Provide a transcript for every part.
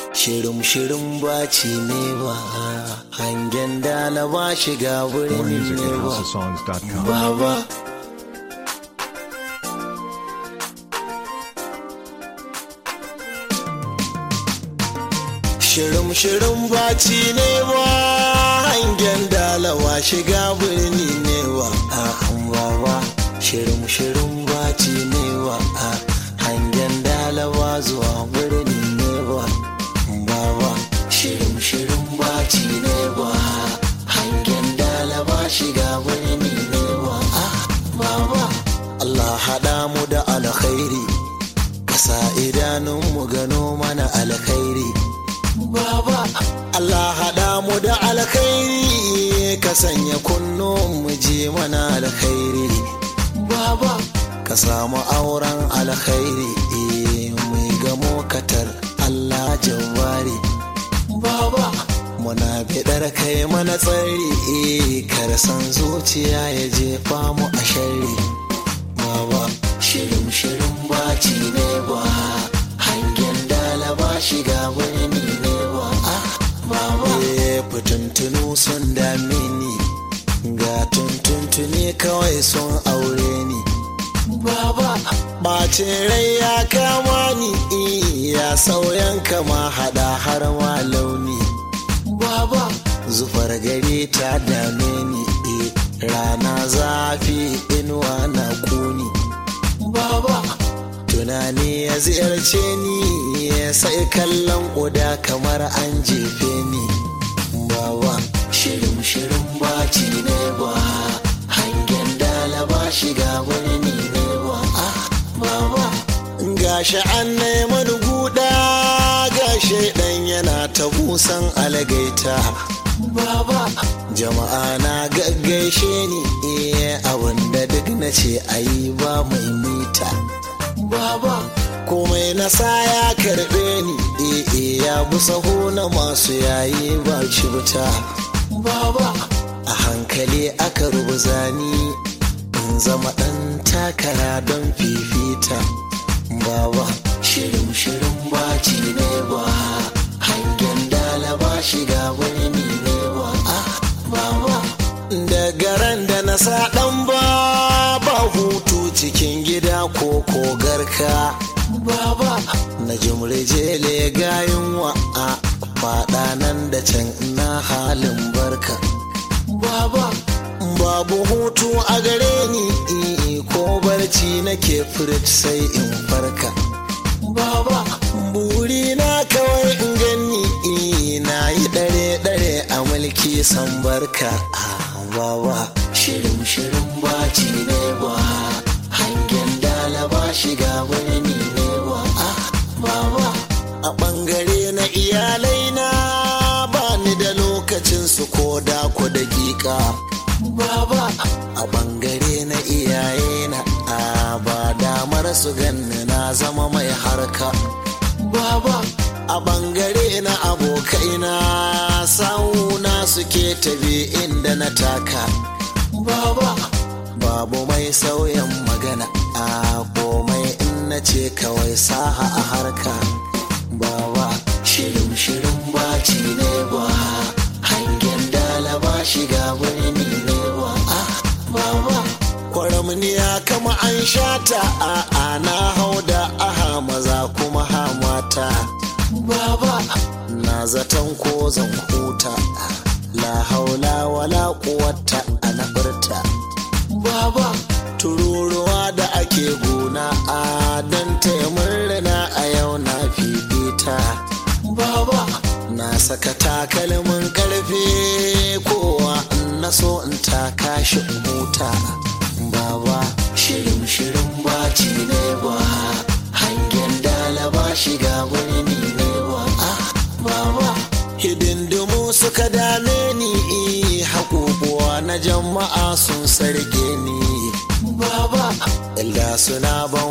shirin shirin baci ne ba hangen dala ba shiga More wurin music ne at ba houseofsongs.com. baba shirin shirin baci ne ba hangen dalawa shiga birni ne wa a baba shirin shirin baci ne wa a hangen dalawa zuwa birni ne wa baba shirin shirin baci ne wa hangen dalawa shiga birni ne wa a baba Allah haɗa mu da alkhairi kasa idanunmu gano mana alkhairi Baba, Allah haɗa mu da alkhairi ka sanya kunnuwan mu je mana alkhairi. Baba, ka samu auren alkhairi eh, mai gamo katar Allah jawari. Baba, muna bidar kai mana tsari eh, kar san zuciya ya jefa mu a shari. Baba, shirin shirin baci ne ba hangen dala ba shiga wani ne ba ah baba eh fitintunu sun dame ni ga tuntuntuni kawai sun aure ni baba bacin rai ya kama ni eh, ya sauyan kama hada har ma launi baba zufar gari ta dame ni eh, rana zafi inuwa na kuni baba tunani ya ziyarce ni ya sai kallon ƙuda kamar an jefe ni baba shirin shirin baci ne ba hangen dala ba shiga wani ne ba ah baba gashi an neman guda gashi dan yana ta busan algaita baba jama'a na gaggaishe ni eh abinda duk na ce ayi ba mai mita baba komai na sa ya karbe ni eh eh ya bi saho na masu yayi ba shi wuta baba a hankali aka rubuza ni in zama dan takara don fifita baba shirin shirin baci ne ba hangen dala ba shiga wani ne ba ah baba daga ran da na sa dan ba ba hutu cikin gida ko kogarka baba na jimrejele gayin wa a fada nan da can ina halin barka baba babu hutu a gare ni eh, ko barci nake furit sai in farka baba buri na kawai in gani eh, na yi dare dare a mulki san barka ah, baba shirin shirin baci ne ba hangen dala ba shiga wani ne ba ah, baba a bangare na iyalai na ba ni da lokacin su ko da ku dakika baba a bangare na iyaye na a ba damar su ganni na zama mai harka baba a bangare na abokaina sauna suke tabi inda na taka baba babu mai sauyan magana a komai in na ce kawai saha a harka baba shirin shirin baci ne ba hangen dala ba shiga wani ne ba ah baba kwaramniya kama an shata a ana hau da aha maza kuma ha mata baba na zaton ko zan huta la haula wala quwwata ana furta baba tururuwa da ake gona a dan taimurna a yau na fifita baba na saka takalmin karfe kowa in na so in taka shi in huta baba shirin shirin baci ne ba hangen dala ba shiga wani ne ba ah baba hidindimu suka dame ni haƙuƙuwa na jama'a sun sarge ni baba illa suna ban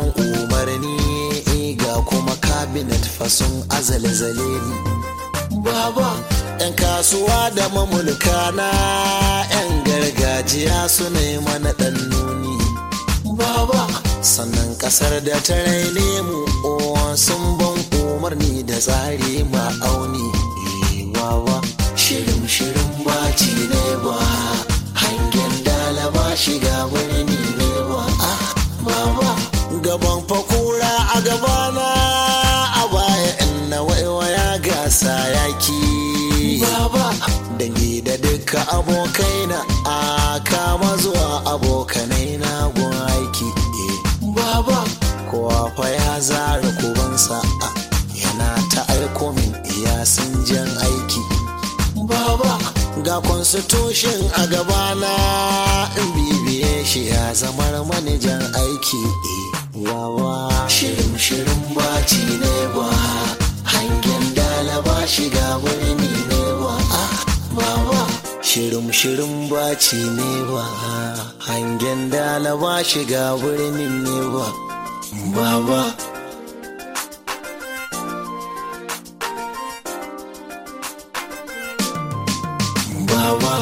umarni ga kuma cabinet fasun azalzale ni baba yan kasuwa da mamulka na yan gargajiya suna yi mana ɗan nuni baba sannan ƙasar da ta raine mu o sun ban umarni da tsari ma'auni wawa shirin shirin baci ne ba hangen dalaba shiga birni ne ba ah baba gaban fakura a gabana a baya inna waiwaya gasa yaki baba dangi da duka abokaina a kama zuwa abokanai na gun aiki baba kowa fa ya zara kubansa yana ta aiko min iya sun jan aiki baba ga constitution a gabana in bibiye shi ya zamar manajan aiki wawa shirin shirin baci ne ba hangen dalaba shiga birni ne ba ah baba shirin shirin baci ne ba hangen dalaba shiga birnin ne ba baba baba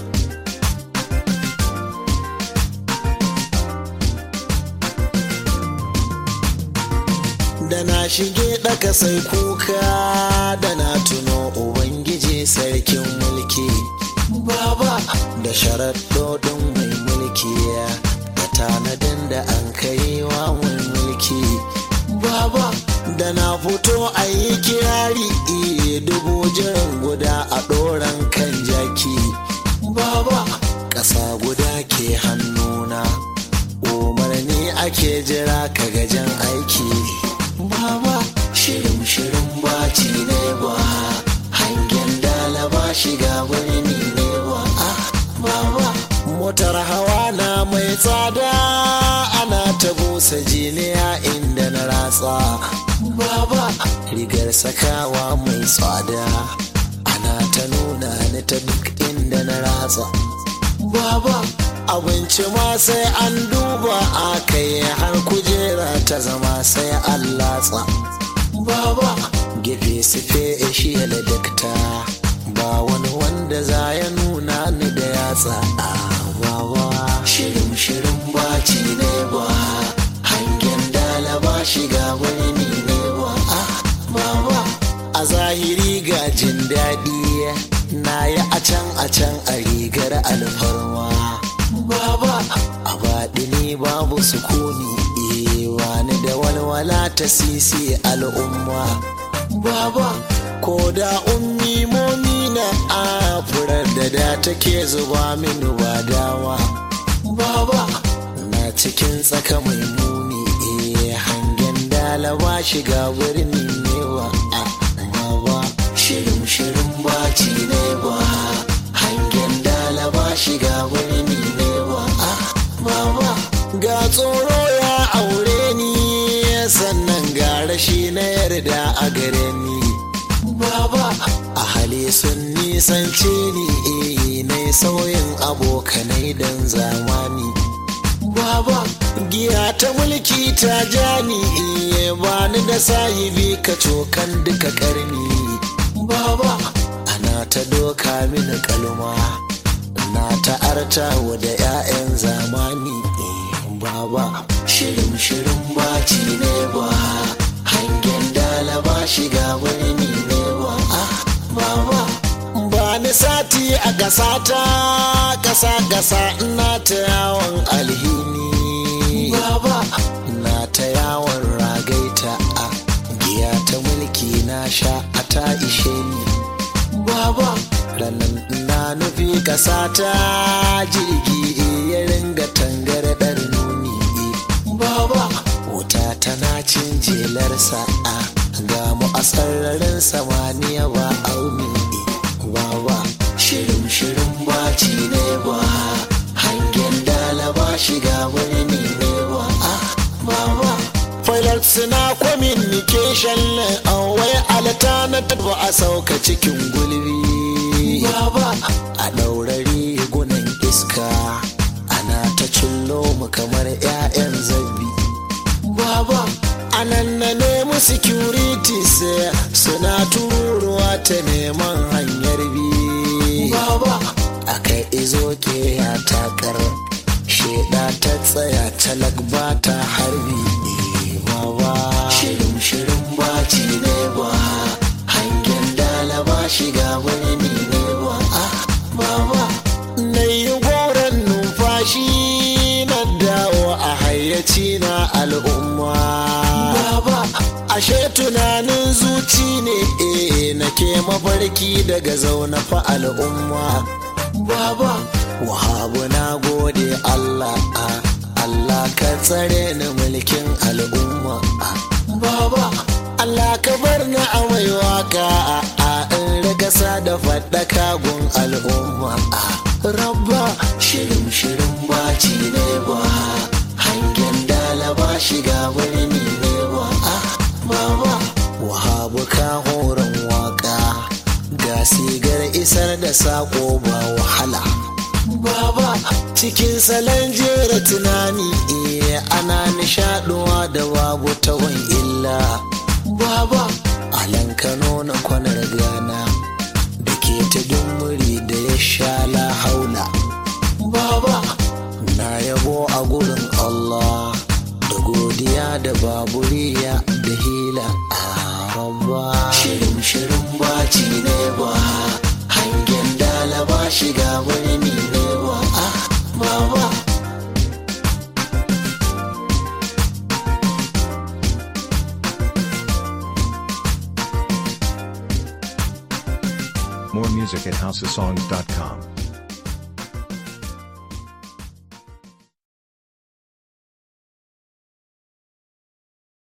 da na shige ɗaka sai kuka da na tuno ubangiji sarkin mulki baba da sharaɗoɗin mai mulki da tanadin da an kai wa mai mulki baba da na fito a yi kirari iya dubu jiran guda a ɗoran kan jaki baba ƙasa guda ke hannuna umarni ake jira ka gajen aiki baba shirin shirin baci ne ba hangen dalaba shiga birni ne ba ah baba motar hawa na mai tsada ana ta busa jiniya inda na ratsa baba rigar sakawa mai tsada ana ta nuna ni ta duk inda na ratsa baba abinci ma sai an duba a kai har kujera ta zama sai an latsa baba gefe sufe shi da dakta ba wani wanda za ya nuna ni da yatsa a baba shirin shirin baci ne ba hangen dalaba shiga wani ne ba ah baba a zahiri ga jin daɗi na yi a can a can a rigar alfarma baba a baɗi ne babu sukuni wani da walwala ta sisi al'umma baba ko da ummi momina a furar da da take zuba min ba dawa baba na cikin tsaka mai muni hangen dalaba shiga birni ne ba a baba shirin shirin baci ne ba hangen dalaba shiga birni ne ba a baba ga tsoro ya aure ni sannan ga rashi na yarda a gare ni baba a hali sun nisance ni eh na sauyin abokanai dan zamani baba giya ta mulki ta jani eh bani da sahibi ka cokan duka karni baba ana ta doka mini kalma na ta arta da 'ya'yan zamani baba shirin shirin baci ne ba hangen dalaba shiga birni ne ba ah baba ba ni sati a gasata kasa gasa ina ta yawon alhini baba na ta yawon ragaita a giya ta mulki na sha a ta ishe ni baba ranar na nufi kasata jirgi ya ringa tangarɗar nuni baba wuta tana cin jelar sa'a ga mu a sararin samaniya ba auni baba shirin shirin baci ne ba hangen dalaba shiga birni ne ba ah baba Pilot suna communication wai alta na taba a sauka cikin gulbi baba a ɗaurari gunan iska ana ta cillo mu kamar 'ya'yan zabi baba anan na nemi securities suna tururuwa ta neman hanyar bi baba aka izo ke ya takar sheda ta tsaya talak ba ta harbi baba shirin shirin baci ne shiga birni ne ba ah baba na yi goron numfashi na dawo a hayyaci na al'umma baba ashe tunanin zuci ne eh nake mafarki daga zaune fa al'umma baba wahabu na gode Allah ah, Allah ka tsare ni mulkin al'umma ah, baba Allah ka bar ni a mai waka a in ragasa da faɗaka gun al'umma ah, rabba shirin shirin baci ne ba hangen dalaba shiga birni ne ba ah, baba wahabu ka horon waka ga sigar isar da sako ba wahala baba cikin salon jera tunani eh ana nishaduwa da babu tawon illa baba alan kano na kwanar gana da ke ta muri da ya sha la haula baba na yabo a gurin allah da godiya da baburiya da hila a rabba shirin shirin baci ne ba hangen dalaba shiga birni ne ba ah baba More music at houseofsongs.com.